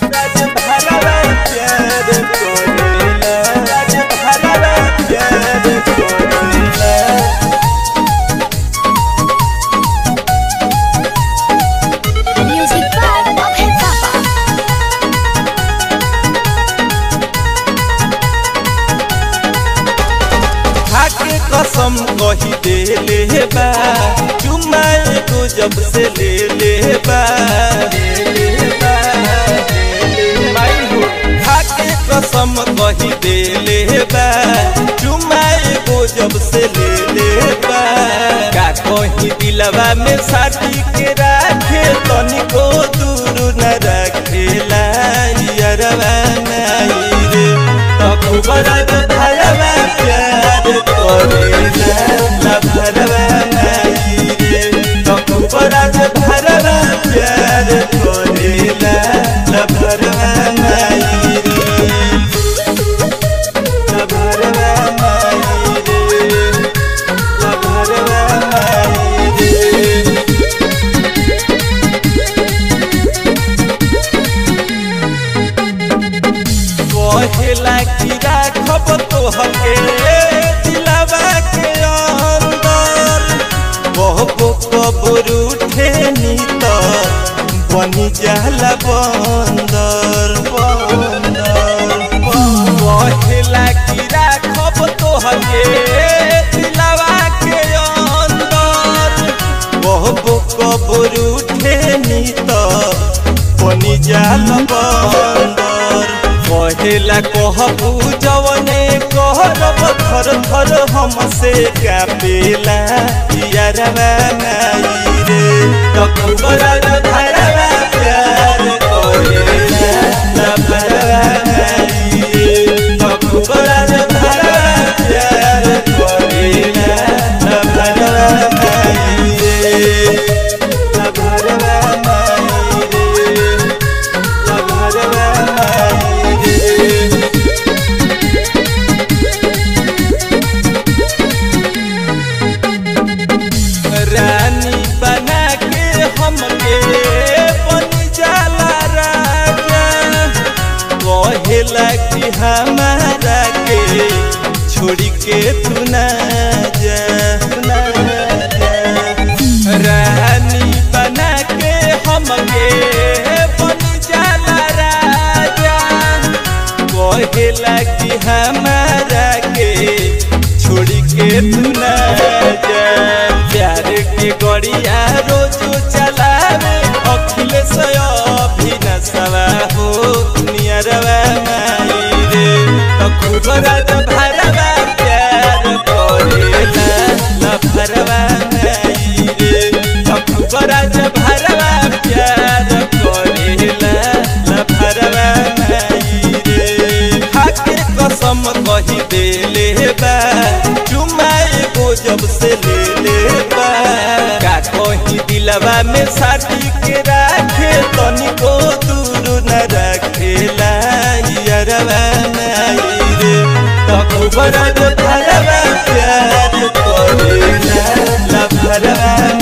राज भरवा प्यार करेला राज भरवा प्यार करेला Music by Abhay Papa. खाके कसम कही दे ले बा चुम्मा एगो जब से ले ले बा माई हो खाके कसम कही दे ले बा चुम्मा एगो जब से ले ले बा का कही दिलवा में साथी के राखे तनिको दूर न रखेला यारवा नहीं रे तब बड़ा भरवा प्यार करेला ला भरवा नहीं रे तब बड़ा भरवा प्यार करेला ला भरवा नहीं रे ला भरवा नहीं रे ला भरवा नहीं रे कहेला कि राखब तोहके दिलवा के अंदर कहबो कबर उठे नी त बनी जाला बंदर बंदर कहेला कि राखब तोहके दिलवा के अंदर कहबो कबर उठे नी त बनी जाला बंदर कहेला कहबू जवने कहरब थर थर हमसे कापेला यारवा नाई रे तकुबरा धरवा प्यार करेला ला भरवा नाई रे तकुबरा धरवा प्यार करेला ला भरवा नाई रे ला भरवा नाई रे ला भरवा नाई रे रानी बना के हमके बन जाला राजा कहेला कि हमारा के छोड़ी के तू ना जा ना जा। रानी बना के हमके बन जाला राजा कहेला कि हमारा के छोड़ी के तू ना जा प्यार के गड़िया रोजो चलावे अखिलेश अभिनसवा हो नियरवा माई रे तखुबरा भरवा प्यार करेला ला भरवा माई रे तखुबरा भरवा प्यार करेला ला भरवा माई रे खाके कसम कही दे ले बा चुमा एगो जब से ले ले बा का कही दिलवा में साथी के राखे तनिको दूर न रखेला यारवा नहीं रे तकुबरा भरवा प्यार करेला ला भरवा